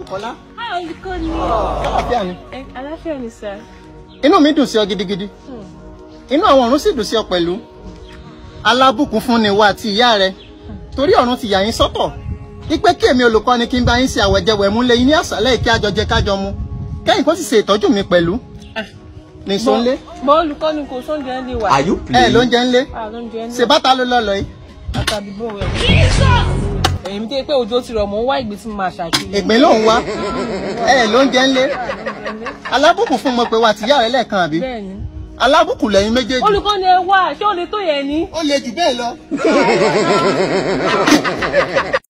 Bùkọ́lá. Hi, olùkọ́ni. Àlàáfíà ni. Ẹ aláfíà ni sir. Inú mi dùn sí ọ gidigidi. Inú àwọn ọ̀run sì dùn sí ọ pẹ̀lú. Alábùkún fún ni wa àti ìyá rẹ. Torí ọ̀run ti yà yín sọ́tọ̀. Ipe kí èmi olùkọ́ni kí n bá yín ṣe àwẹ̀jẹwẹ̀ mú lẹ́yìn ní àṣálẹ́ kí àjọ jẹ kájọ mu. Kẹ́yìn kó sì ṣe ìtọ́jú mi pẹ̀lú. Nìṣó ńlé. Bọ́ olùkọ́ni kò sóúnjẹ ń lè wà. Are you Ẹ playing? ló ń jẹ ńlé. Ah, lóúnjẹ ń lè. Ṣé bàtà ló lọ lọ yìí? Àtàbí bò rẹ̀. Èyí mi tẹ́ pé òjò ti rọ̀ mọ́ ń wá ìgbé tí mo máa ṣàkíyè. Ìgbín ló ń wá. Ẹ ló ń jẹ ńlé. Alábùkún fún mo pé wa àtìyá rẹ lẹ́ẹ̀kan àbí? Bẹ́ẹ̀ni. Alábùkún lẹ́yìn méjèèjì. Olùkọ́ni ẹ wá, ṣé o lè tó yẹn ni? Ó le jù bẹ́ẹ̀ lọ.